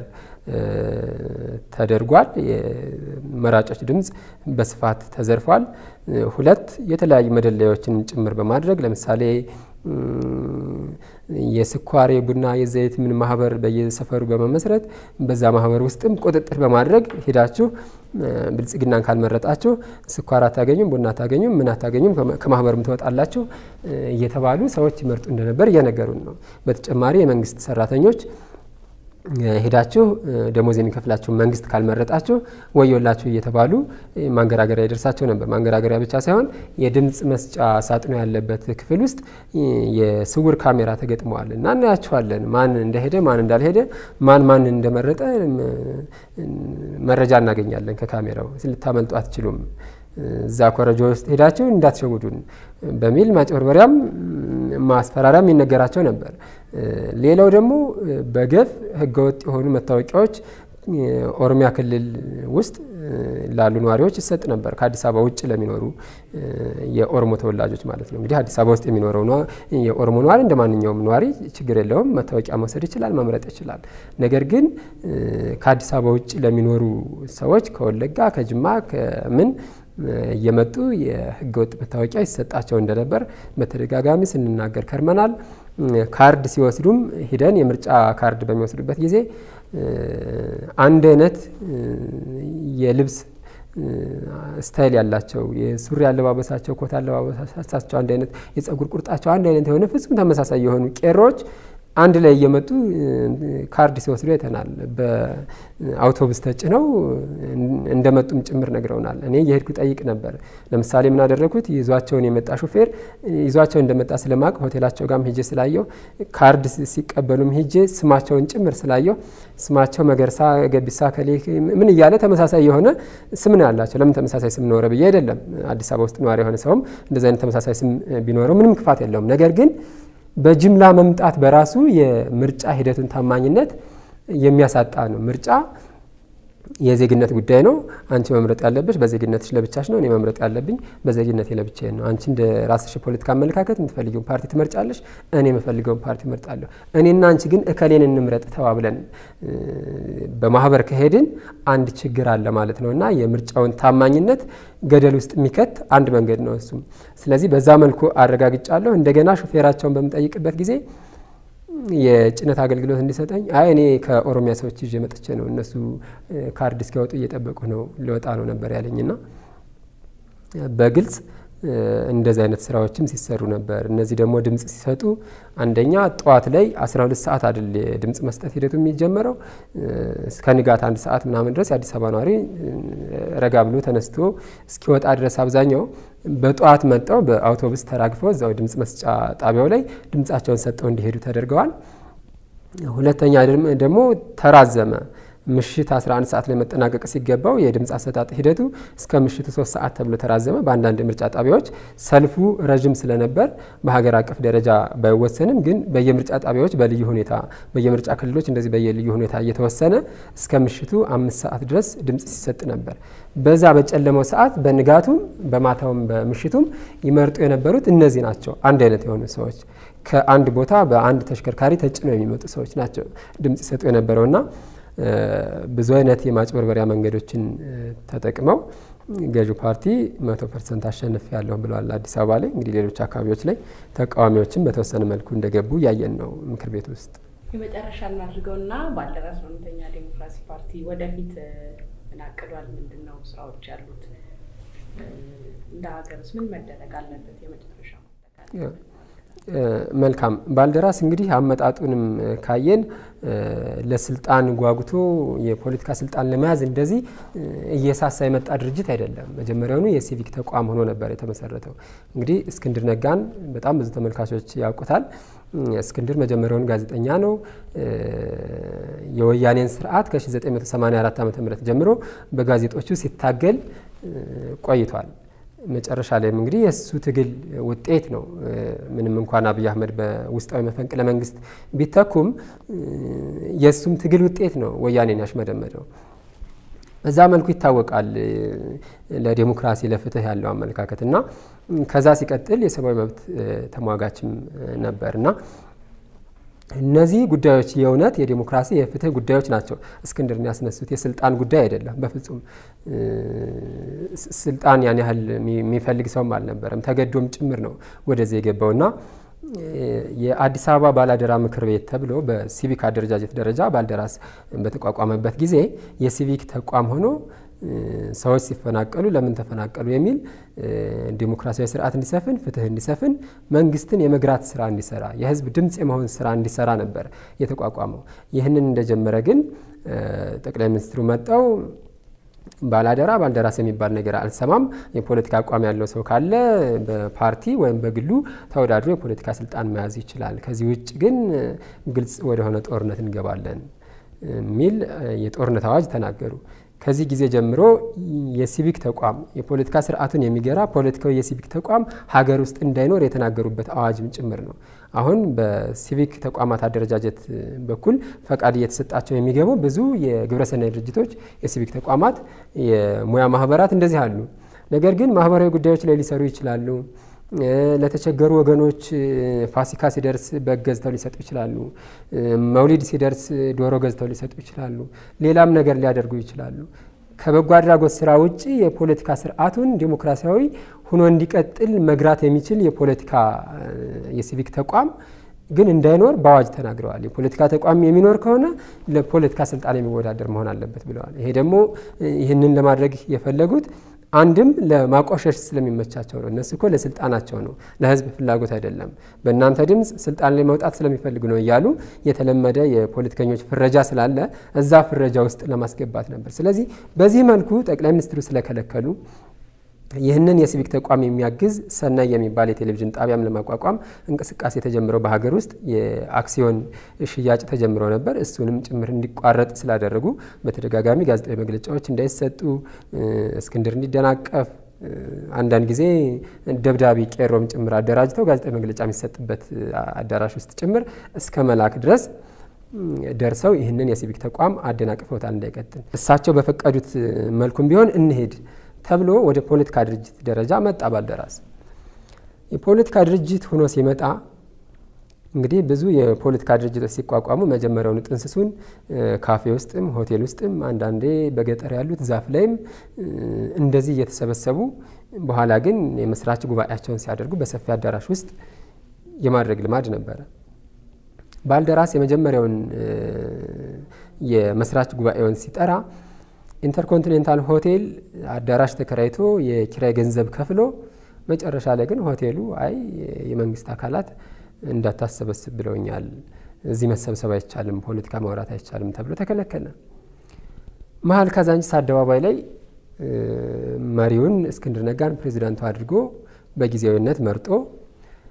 ተደርጓል። የመራጮች ድምፅ በስፋት ተዘርፏል። ሁለት የተለያዩ መደለያዎችን ጭምር በማድረግ ለምሳሌ የስኳር፣ የቡና፣ የዘይት ምን ማህበር በየሰፈሩ በመመስረት በዛ ማህበር ውስጥም ቁጥጥር በማድረግ ሄዳችሁ ብልጽግናን ካልመረጣችሁ ስኳር አታገኙም፣ ቡና አታገኙም፣ ምን አታገኙም፣ ከማህበሩም ትወጣላችሁ እየተባሉ ሰዎች ይመርጡ እንደነበር እየነገሩን ነው። በተጨማሪ የመንግስት ሰራተኞች ሄዳችሁ ደሞዝ የሚከፍላችሁ መንግስት ካልመረጣችሁ ወዮላችሁ እየተባሉ ማንገራገሪያ ይደርሳቸው ነበር። ማንገራገሪያ ብቻ ሳይሆን የድምፅ መስጫ ሳጥኑ ያለበት ክፍል ውስጥ የስውር ካሜራ ተገጥመዋል እና እናያቸዋለን። ማን እንደሄደ ማን እንዳልሄደ፣ ማን ማን እንደመረጠ መረጃ እናገኛለን ከካሜራው። ልታመልጡ አትችሉም። እዛ ኮረጆ ውስጥ ሄዳችሁ እንዳትሸውዱን በሚል ማጭበርበሪያም ማስፈራሪያም ይነገራቸው ነበር። ሌላው ደግሞ በገፍ ህገወጥ የሆኑ መታወቂያዎች ኦሮሚያ ክልል ውስጥ ላሉ ነዋሪዎች ይሰጥ ነበር። ከአዲስ አበባ ውጭ ለሚኖሩ የኦሮሞ ተወላጆች ማለት ነው። እንግዲህ አዲስ አበባ ውስጥ የሚኖረው የኦሮሞ ነዋሪ እንደ ማንኛውም ነዋሪ ችግር የለውም፣ መታወቂያ መውሰድ ይችላል፣ መምረጥ ይችላል። ነገር ግን ከአዲስ አበባ ውጭ ለሚኖሩ ሰዎች ከወለጋ፣ ከጅማ፣ ከምን እየመጡ የህገወጥ መታወቂያ ይሰጣቸው እንደነበር በተደጋጋሚ ስንናገር ከርመናል። ካርድ ሲወስዱም ሂደን የምርጫ ካርድ በሚወስዱበት ጊዜ አንድ አይነት የልብስ ስታይል ያላቸው የሱሪ አለባበሳቸው፣ ኮት አለባበሳቸው አንድ አይነት፣ የጸጉር ቁርጣቸው አንድ አይነት የሆነ ፍጹም ተመሳሳይ የሆኑ ቄሮዎች አንድ ላይ እየመጡ ካርድ ሲወስዱ አይተናል። በአውቶቡስ ተጭነው እንደመጡም ጭምር ነግረውናል። እኔ የሄድኩ ጠይቅ ነበር። ለምሳሌ ምን አደረግኩት? ይዟቸውን የመጣ ሹፌር ይዟቸው እንደመጣ ስለማቅ ሆቴላቸው ጋርም ሂጄ ስላየው ካርድ ሲቀበሉም ሂጄ ስማቸውን ጭምር ስላየው ስማቸው መገርሳ፣ ገቢሳ፣ ከሌ ምን እያለ ተመሳሳይ የሆነ ስም ነው ያላቸው። ለምን ተመሳሳይ ስም ኖረ ብዬ አይደለም። አዲስ አበባ ውስጥ ነዋሪ የሆነ ሰውም እንደዚህ አይነት ተመሳሳይ ስም ቢኖረው ምንም ክፋት የለውም። ነገር ግን በጅምላ መምጣት በራሱ የምርጫ ሂደቱን ታማኝነት የሚያሳጣ ነው። ምርጫ የዜግነት ጉዳይ ነው። አንቺ መምረጥ ያለብሽ በዜግነትሽ ለብቻሽ ነው። እኔ መምረጥ ያለብኝ በዜግነቴ ለብቻዬ ነው። አንቺ እንደ ራስሽ የፖለቲካ አመለካከት የምትፈልጊውን ፓርቲ ትመርጫለሽ፣ እኔ የምፈልገውን ፓርቲ እመርጣለሁ። እኔና አንቺ ግን እከሌን እንምረጥ ተባብለን በማህበር ከሄድን አንድ ችግር አለ ማለት ነው እና የምርጫውን ታማኝነት ገደል ውስጥ የሚከት አንድ መንገድ ነው እሱም። ስለዚህ በዛ መልኩ አረጋግጫለሁ። እንደገና ሹፌራቸውን በምጠይቅበት ጊዜ የጭነት አገልግሎት እንዲሰጠኝ አይ እኔ ከኦሮሚያ ሰዎች ይዤ መጥቼ ነው እነሱ ካርድ እስኪያወጡ እየጠበቁ ነው ሊወጣ ነው ነበር ያለኝና በግልጽ እንደዚህ አይነት ስራዎችም ሲሰሩ ነበር። እነዚህ ደግሞ ድምጽ ሲሰጡ አንደኛ ጠዋት ላይ 12 ሰዓት አይደል የድምጽ መስጠት ሂደቱ የሚጀመረው እስከ ንጋት አንድ ሰዓት ምናምን ድረስ የአዲስ አበባ ነዋሪ ረጋ ብሎ ተነስቶ እስኪወጣ ድረስ አብዛኛው በጠዋት መጠው በአውቶቡስ ተራግፈው እዛው ድምጽ መስጫ ጣቢያው ላይ ድምጻቸውን ሰጠው እንዲሄዱ ተደርገዋል። ሁለተኛ ደግሞ ተራዘመ። ምሽት 11 ሰዓት ላይ መጠናቀቅ ሲገባው የድምፅ አሰጣጥ ሂደቱ እስከ ምሽቱ 3 ሰዓት ተብሎ ተራዘመ። በአንዳንድ ምርጫ ጣቢያዎች ሰልፉ ረዥም ስለነበር በሀገር አቀፍ ደረጃ ባይወሰንም ግን በየምርጫ ጣቢያዎች በልዩ ሁኔታ በየምርጫ ክልሎች እንደዚህ በየልዩ ሁኔታ እየተወሰነ እስከ ምሽቱ አምስት ሰዓት ድረስ ድምፅ ሲሰጥ ነበር። በዛ በጨለመው ሰዓት በንጋቱም በማታውም በምሽቱም ይመርጡ የነበሩት እነዚህ ናቸው። አንድ አይነት የሆኑ ሰዎች ከአንድ ቦታ በአንድ ተሽከርካሪ ተጭነው የሚመጡ ሰዎች ናቸው ድምፅ ይሰጡ የነበረውና ብዙ አይነት የማጭበርበሪያ መንገዶችን ተጠቅመው ገዢው ፓርቲ መቶ ፐርሰንት አሸንፍ ያለሁ ብለዋል አዲስ አበባ ላይ። እንግዲህ ሌሎች አካባቢዎች ላይ ተቃዋሚዎችን በተወሰነ መልኩ እንደገቡ እያየን ነው ምክር ቤት ውስጥ። የመጨረሻ እናድርገውና ባልደራስ እውነተኛ ዴሞክራሲ ፓርቲ ወደፊት ምን አቅዷል? ምንድን ነው ስራዎች ያሉት? እንደ ሀገርስ ምን መደረግ አለበት? የመጨረሻ መልካም ባልደራስ እንግዲህ አመጣጡንም ካየን ለስልጣን ጓጉቶ የፖለቲካ ስልጣን ለመያዝ እንደዚህ እየሳሳ የመጣ ድርጅት አይደለም። መጀመሪያውኑ የሲቪክ ተቋም ሆኖ ነበር የተመሰረተው። እንግዲህ እስክንድር ነጋን በጣም ብዙ ተመልካቾች ያውቁታል። እስክንድር መጀመሪያውን ጋዜጠኛ ነው። የወያኔን ስርዓት ከ1984 ዓ ም ጀምሮ በጋዜጦቹ ሲታገል ቆይቷል። መጨረሻ ላይም እንግዲህ የእሱ ትግል ውጤት ነው። ምንም እንኳን አብይ አህመድ በውስጣዊ መፈንቅለ መንግስት ቢተኩም የእሱም ትግል ውጤት ነው ወያኔን ያሽመደመደው። በዛ መልኩ ይታወቃል ለዴሞክራሲ ለፍትህ ያለው አመለካከት እና ከዛ ሲቀጥል የሰብአዊ መብት ተሟጋችም ነበር እና እነዚህ ጉዳዮች የእውነት የዴሞክራሲ የፍትህ ጉዳዮች ናቸው እስክንድርን ያስነሱት። የስልጣን ጉዳይ አይደለም። በፍጹም ስልጣን ያን ያህል የሚፈልግ ሰውም አልነበረም። ተገዶም ጭምር ነው ወደዚህ የገባውና የአዲስ አበባ ባላደራ ምክር ቤት ተብሎ በሲቪክ አደረጃጀት ደረጃ ባልደራስ በተቋቋመበት ጊዜ የሲቪክ ተቋም ሆኖ ሰዎች ሲፈናቀሉ ለምን ተፈናቀሉ የሚል ዲሞክራሲያዊ ስርዓት እንዲሰፍን፣ ፍትህ እንዲሰፍን፣ መንግስትን የመግራት ስራ እንዲሰራ፣ የህዝብ ድምፅ የመሆን ስራ እንዲሰራ ነበር የተቋቋመው። ይህንን እንደጀመረ ግን ጠቅላይ ሚኒስትሩ መጠው ባላደራ ባልደራስ የሚባል ነገር አልሰማም። የፖለቲካ አቋም ያለው ሰው ካለ በፓርቲ ወይም በግሉ ተወዳድሮ የፖለቲካ ስልጣን መያዝ ይችላል። ከዚህ ውጭ ግን ግልጽ ወደሆነ ጦርነት እንገባለን የሚል የጦርነት አዋጅ ተናገሩ። ከዚህ ጊዜ ጀምሮ የሲቪክ ተቋም የፖለቲካ ስርዓቱን የሚገራ ፖለቲካዊ የሲቪክ ተቋም ሀገር ውስጥ እንዳይኖር የተናገሩበት አዋጅም ጭምር ነው። አሁን በሲቪክ ተቋማት አደረጃጀት በኩል ፈቃድ እየተሰጣቸው የሚገቡ ብዙ የግብረሰናይ ድርጅቶች፣ የሲቪክ ተቋማት፣ የሙያ ማህበራት እንደዚህ አሉ። ነገር ግን ማህበራዊ ጉዳዮች ላይ ሊሰሩ ይችላሉ። ለተቸገሩ ወገኖች ፋሲካ ሲደርስ በግ ገዝተው ሊሰጡ ይችላሉ። መውሊድ ሲደርስ ዶሮ ገዝተው ሊሰጡ ይችላሉ። ሌላም ነገር ሊያደርጉ ይችላሉ። ከበጎ አድራጎት ስራ ውጭ የፖለቲካ ስርዓቱን ዲሞክራሲያዊ ሆኖ እንዲቀጥል መግራት የሚችል የፖለቲካ የሲቪክ ተቋም ግን እንዳይኖር በአዋጅ ተናግረዋል። የፖለቲካ ተቋም የሚኖር ከሆነ ለፖለቲካ ስልጣን የሚወዳደር መሆን አለበት ብለዋል። ይሄ ደግሞ ይህንን ለማድረግ የፈለጉት አንድም ለማቆሸሽ ስለሚመቻቸው ነው። እነሱ እኮ ለስልጣናቸው ነው፣ ለህዝብ ፍላጎት አይደለም። በእናንተ ድምፅ ስልጣን ላይ መውጣት ስለሚፈልጉ ነው እያሉ የተለመደ የፖለቲከኞች ፍረጃ ስላለ እዛ ፍረጃ ውስጥ ለማስገባት ነበር። ስለዚህ በዚህ መልኩ ጠቅላይ ሚኒስትሩ ስለከለከሉ ይህንን የሲቪክ ተቋም የሚያግዝ ሰናይ የሚባል የቴሌቪዥን ጣቢያም ለማቋቋም እንቅስቃሴ ተጀምረው በሀገር ውስጥ የአክሲዮን ሽያጭ ተጀምረው ነበር። እሱንም ጭምር እንዲቋረጥ ስላደረጉ በተደጋጋሚ ጋዜጣዊ መግለጫዎች እንዳይሰጡ፣ እስክንድር እንዲደናቀፍ አንዳንድ ጊዜ ደብዳቤ ቄሮም ጭምር አደራጅተው ጋዜጣዊ መግለጫ የሚሰጥበት አዳራሽ ውስጥ ጭምር እስከ መላክ ድረስ ደርሰው ይህንን የሲቪክ ተቋም አደናቅፈውታል እንዳይቀጥል። እሳቸው በፈቀዱት መልኩም ቢሆን እንሄድ ተብሎ ወደ ፖለቲካ ድርጅት ደረጃ መጣ ባልደራስ። የፖለቲካ ድርጅት ሆኖ ሲመጣ እንግዲህ ብዙ የፖለቲካ ድርጅቶች ሲቋቋሙ መጀመሪያውኑ ጥንስሱን ካፌ ውስጥም ሆቴል ውስጥም አንዳንዴ በገጠር ያሉት ዛፍ ላይም እንደዚህ እየተሰበሰቡ በኋላ ግን የመስራች ጉባኤያቸውን ሲያደርጉ በሰፊ አዳራሽ ውስጥ የማድረግ ልማድ ነበረ። ባልደራስ የመጀመሪያውን የመስራች ጉባኤውን ሲጠራ ኢንተርኮንቲኔንታል ሆቴል አዳራሽ ተከራይቶ የኪራይ ገንዘብ ከፍሎ መጨረሻ ላይ ግን ሆቴሉ አይ የመንግስት አካላት እንዳታሰበስብ ብለውኛል፣ እዚህ መሰብሰብ አይቻልም፣ ፖለቲካ ማውራት አይቻልም ተብሎ ተከለከለ። መሀል ካዛንቺስ አደባባይ ላይ መሪውን እስክንድር ነጋን ፕሬዚዳንቱ አድርጎ በጊዜያዊነት መርጦ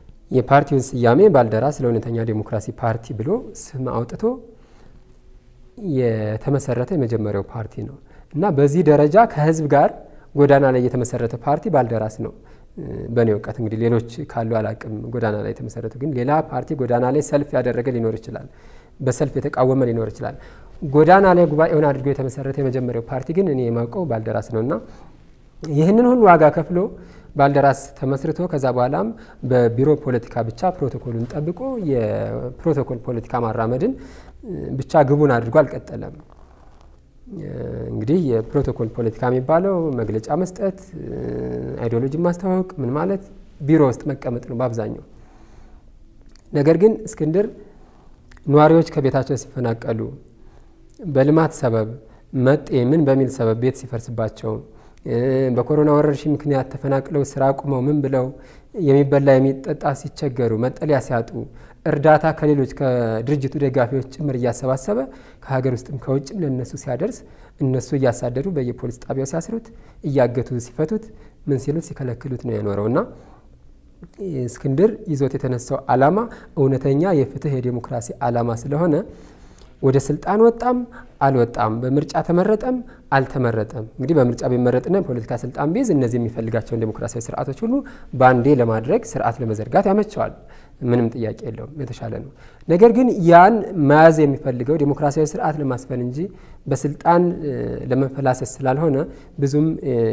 የፓርቲውን ስያሜ ባልደራስ ለእውነተኛ ዴሞክራሲ ፓርቲ ብሎ ስም አውጥቶ የተመሰረተ የመጀመሪያው ፓርቲ ነው እና በዚህ ደረጃ ከህዝብ ጋር ጎዳና ላይ የተመሰረተ ፓርቲ ባልደራስ ነው። በእኔ እውቀት እንግዲህ ሌሎች ካሉ አላቅም። ጎዳና ላይ የተመሰረቱ ግን ሌላ ፓርቲ ጎዳና ላይ ሰልፍ ያደረገ ሊኖር ይችላል፣ በሰልፍ የተቃወመ ሊኖር ይችላል። ጎዳና ላይ ጉባኤውን አድርጎ የተመሰረተ የመጀመሪያው ፓርቲ ግን እኔ የማውቀው ባልደራስ ነው እና ይህንን ሁሉ ዋጋ ከፍሎ ባልደራስ ተመስርቶ ከዛ በኋላም በቢሮ ፖለቲካ ብቻ ፕሮቶኮሉን ጠብቆ የፕሮቶኮል ፖለቲካ ማራመድን ብቻ ግቡን አድርጎ አልቀጠለም። እንግዲህ የፕሮቶኮል ፖለቲካ የሚባለው መግለጫ መስጠት፣ አይዲዮሎጂ ማስተዋወቅ፣ ምን ማለት ቢሮ ውስጥ መቀመጥ ነው በአብዛኛው። ነገር ግን እስክንድር ነዋሪዎች ከቤታቸው ሲፈናቀሉ በልማት ሰበብ መጤ ምን በሚል ሰበብ ቤት ሲፈርስባቸው በኮሮና ወረርሽኝ ምክንያት ተፈናቅለው ስራ አቁመው ምን ብለው የሚበላ የሚጠጣ ሲቸገሩ መጠለያ ሲያጡ እርዳታ ከሌሎች ከድርጅቱ ደጋፊዎች ጭምር እያሰባሰበ ከሀገር ውስጥም ከውጭም ለእነሱ ሲያደርስ እነሱ እያሳደዱ በየፖሊስ ጣቢያው ሲያስሩት እያገቱ ሲፈቱት ምን ሲሉት ሲከለክሉት ነው የኖረው እና እስክንድር ይዞት የተነሳው ዓላማ እውነተኛ የፍትህ የዴሞክራሲ ዓላማ ስለሆነ ወደ ስልጣን ወጣም አልወጣም፣ በምርጫ ተመረጠም አልተመረጠም። እንግዲህ በምርጫ ቢመረጥና የፖለቲካ ስልጣን ቢይዝ እነዚህ የሚፈልጋቸውን ዴሞክራሲያዊ ስርዓቶች ሁሉ በአንዴ ለማድረግ ስርዓት ለመዘርጋት ያመቸዋል። ምንም ጥያቄ የለውም፣ የተሻለ ነው። ነገር ግን ያን መያዝ የሚፈልገው ዴሞክራሲያዊ ስርዓት ለማስፈን እንጂ በስልጣን ለመፈላሰስ ስላልሆነ ብዙም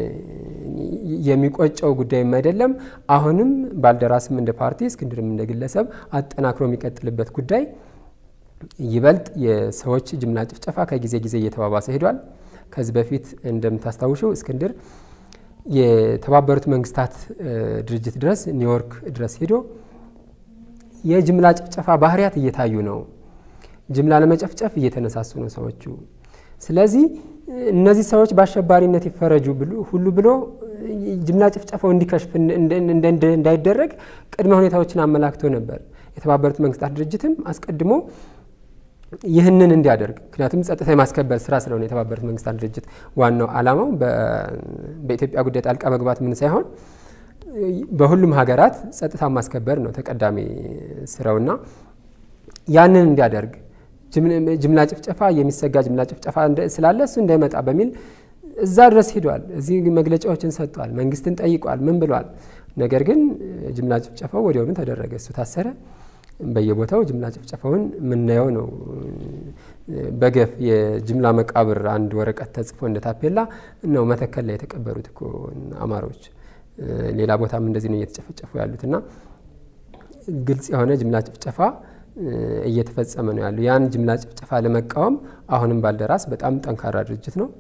የሚቆጨው ጉዳይም አይደለም። አሁንም ባልደራስም እንደ ፓርቲ እስክንድርም እንደ ግለሰብ አጠናክሮ የሚቀጥልበት ጉዳይ ይበልጥ የሰዎች ጅምላ ጭፍጨፋ ከጊዜ ጊዜ እየተባባሰ ሄዷል። ከዚህ በፊት እንደምታስታውሸው እስክንድር የተባበሩት መንግስታት ድርጅት ድረስ ኒውዮርክ ድረስ ሄዶ የጅምላ ጭፍጨፋ ባህሪያት እየታዩ ነው፣ ጅምላ ለመጨፍጨፍ እየተነሳሱ ነው ሰዎቹ። ስለዚህ እነዚህ ሰዎች በአሸባሪነት ይፈረጁ ሁሉ ብሎ ጅምላ ጭፍጨፋው እንዲከሽፍ እንዳይደረግ ቅድመ ሁኔታዎችን አመላክቶ ነበር። የተባበሩት መንግስታት ድርጅትም አስቀድሞ ይህንን እንዲያደርግ ምክንያቱም ጸጥታ የማስከበር ስራ ስለሆነ የተባበሩት መንግስታት ድርጅት ዋናው ዓላማው በኢትዮጵያ ጉዳይ ጣልቃ መግባት ምን ሳይሆን በሁሉም ሀገራት ጸጥታ ማስከበር ነው ተቀዳሚ ስራውና ያንን እንዲያደርግ ጅምላ ጭፍጨፋ የሚሰጋ ጅምላ ጭፍጨፋ ስላለ እሱ እንዳይመጣ በሚል እዛ ድረስ ሂዷል። እዚህ መግለጫዎችን ሰጥቷል። መንግስትን ጠይቋል። ምን ብሏል? ነገር ግን ጅምላ ጭፍጨፋው ወዲያውኑ ተደረገ። እሱ ታሰረ። በየቦታው ጅምላ ጭፍጨፋውን የምናየው ነው። በገፍ የጅምላ መቃብር አንድ ወረቀት ተጽፎ እንደ ታፔላ ነው መተከል ላይ የተቀበሩት እኮ አማሮች። ሌላ ቦታም እንደዚህ ነው እየተጨፈጨፉ ያሉት እና ግልጽ የሆነ ጅምላ ጭፍጨፋ እየተፈጸመ ነው ያሉ። ያን ጅምላ ጭፍጨፋ ለመቃወም አሁንም ባልደራስ በጣም ጠንካራ ድርጅት ነው።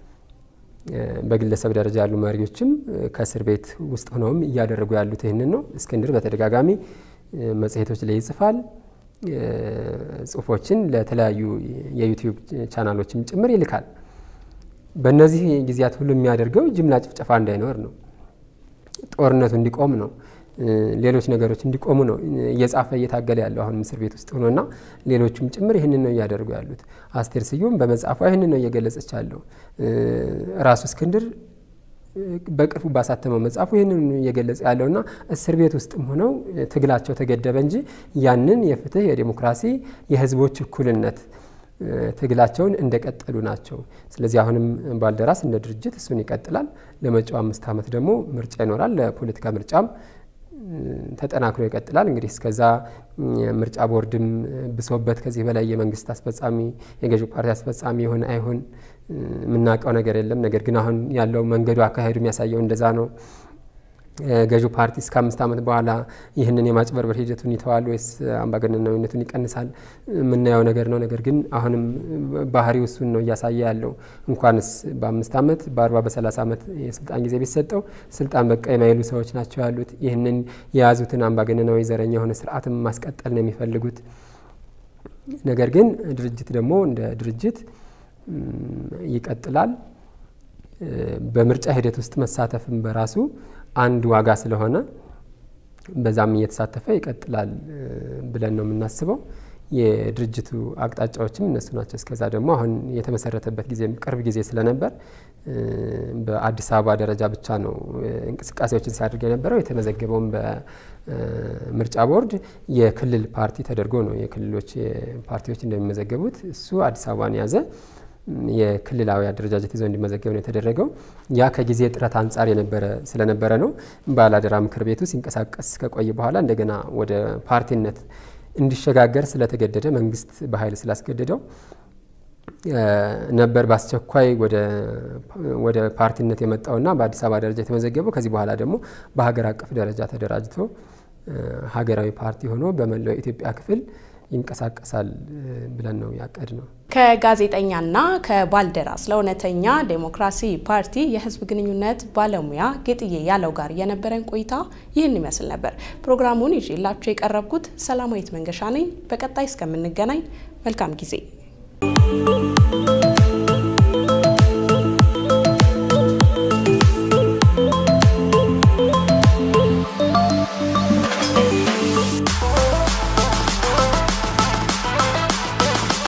በግለሰብ ደረጃ ያሉ መሪዎችም ከእስር ቤት ውስጥ ሆነውም እያደረጉ ያሉት ይህንን ነው። እስክንድር በተደጋጋሚ መጽሔቶች ላይ ይጽፋል። ጽሁፎችን ለተለያዩ የዩቲዩብ ቻናሎችም ጭምር ይልካል። በእነዚህ ጊዜያት ሁሉ የሚያደርገው ጅምላ ጭፍጨፋ እንዳይኖር ነው። ጦርነቱ እንዲቆም ነው። ሌሎች ነገሮች እንዲቆሙ ነው እየጻፈ እየታገለ ያለው አሁን እስር ቤት ውስጥ ሆኖና ሌሎቹም ጭምር ይህንን ነው እያደረጉ ያሉት። አስቴር ስዩም በመጽሐፏ ይህንን ነው እየገለጸች ያለው። ራሱ እስክንድር በቅርቡ ባሳተመው መጽሐፉ ይህንን እየገለጸ ያለውና እስር ቤት ውስጥም ሆነው ትግላቸው ተገደበ እንጂ ያንን የፍትህ የዴሞክራሲ የህዝቦች እኩልነት ትግላቸውን እንደቀጠሉ ናቸው። ስለዚህ አሁንም ባልደራስ እንደ ድርጅት እሱን ይቀጥላል። ለመጪው አምስት ዓመት ደግሞ ምርጫ ይኖራል። ለፖለቲካ ምርጫም ተጠናክሮ ይቀጥላል። እንግዲህ እስከዛ ምርጫ ቦርድም ብሶበት ከዚህ በላይ የመንግስት አስፈጻሚ የገዢው ፓርቲ አስፈጻሚ የሆነ አይሆን የምናውቀው ነገር የለም። ነገር ግን አሁን ያለው መንገዱ አካሄዱ የሚያሳየው እንደዛ ነው። ገዢው ፓርቲ እስከ አምስት ዓመት በኋላ ይህንን የማጭበርበር ሂደቱን ይተዋል ወይስ አምባገነናዊነቱን ይቀንሳል የምናየው ነገር ነው። ነገር ግን አሁንም ባህሪው እሱን ነው እያሳየ ያለው። እንኳንስ በአምስት ዓመት በአርባ በሰላሳ ዓመት የስልጣን ጊዜ ቢሰጠው ስልጣን በቃ የማይሉ ሰዎች ናቸው ያሉት። ይህንን የያዙትን አምባገነናዊ ዘረኛ የሆነ ስርዓትም ማስቀጠል ነው የሚፈልጉት። ነገር ግን ድርጅት ደግሞ እንደ ድርጅት ይቀጥላል። በምርጫ ሂደት ውስጥ መሳተፍም በራሱ አንድ ዋጋ ስለሆነ በዛም እየተሳተፈ ይቀጥላል ብለን ነው የምናስበው። የድርጅቱ አቅጣጫዎችም እነሱ ናቸው። እስከዛ ደግሞ አሁን የተመሰረተበት ጊዜ ቅርብ ጊዜ ስለነበር በአዲስ አበባ ደረጃ ብቻ ነው እንቅስቃሴዎችን ሲያደርግ የነበረው። የተመዘገበውም በምርጫ ቦርድ የክልል ፓርቲ ተደርጎ ነው የክልሎች ፓርቲዎች እንደሚመዘገቡት እሱ አዲስ አበባን ያዘ። የክልላዊ አደረጃጀት ይዘው እንዲመዘገብ ነው የተደረገው። ያ ከጊዜ ጥረት አንጻር የነበረ ስለነበረ ነው። ባላደራ ምክር ቤቱ ሲንቀሳቀስ ከቆየ በኋላ እንደገና ወደ ፓርቲነት እንዲሸጋገር ስለተገደደ መንግስት በኃይል ስላስገደደው ነበር በአስቸኳይ ወደ ፓርቲነት የመጣውና በአዲስ አበባ ደረጃ የተመዘገበው። ከዚህ በኋላ ደግሞ በሀገር አቀፍ ደረጃ ተደራጅቶ ሀገራዊ ፓርቲ ሆኖ በመላው የኢትዮጵያ ክፍል ይንቀሳቀሳል ብለን ነው ያቀድ ነው። ከጋዜጠኛና ከባልደራስ ለእውነተኛ ዴሞክራሲ ፓርቲ የህዝብ ግንኙነት ባለሙያ ጌጥዬ ያለው ጋር የነበረን ቆይታ ይህን ይመስል ነበር። ፕሮግራሙን ይዤላችሁ የቀረብኩት ሰላማዊት መንገሻ ነኝ። በቀጣይ እስከምንገናኝ መልካም ጊዜ